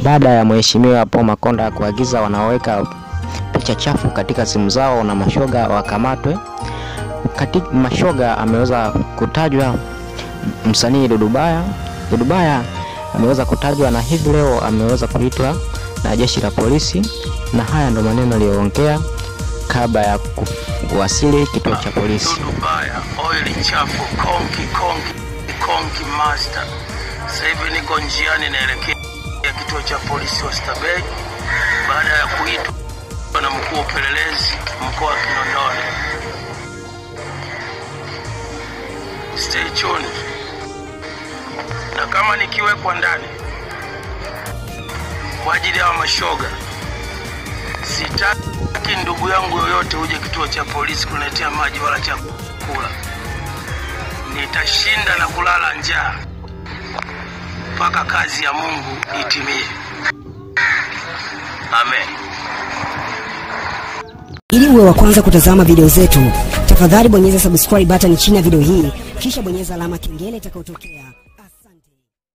baada ya mheshimiwa Paul Makonda kuagiza wanaoweka picha chafu katika simu zao na mashoga wakamatwe. Katika mashoga ameweza kutajwa msanii Dudubaya. Dudubaya ameweza kutajwa na hivi leo ameweza kuitwa na jeshi la polisi, na haya ndo maneno aliyoongea kabla ya kuwasili kituo cha polisi. Dudubaya, oili chafu, konki konki konki master. Sasa hivi niko njiani naelekea kituo cha polisi Oysterbay baada ya kuitwa na mkuu wa upelelezi mkoa wa Kinondoni. Stay tuned. Na kama nikiwekwa ndani kwa ajili ya mashoga, sitaki ndugu yangu yoyote uje kituo cha polisi kuniletea maji wala chakula. Nitashinda na kulala njaa mpaka kazi ya Mungu itimie. Amen. Ili uwe wa kwanza kutazama video zetu, tafadhali bonyeza subscribe button chini ya video hii, kisha bonyeza alama kengele itakayotokea.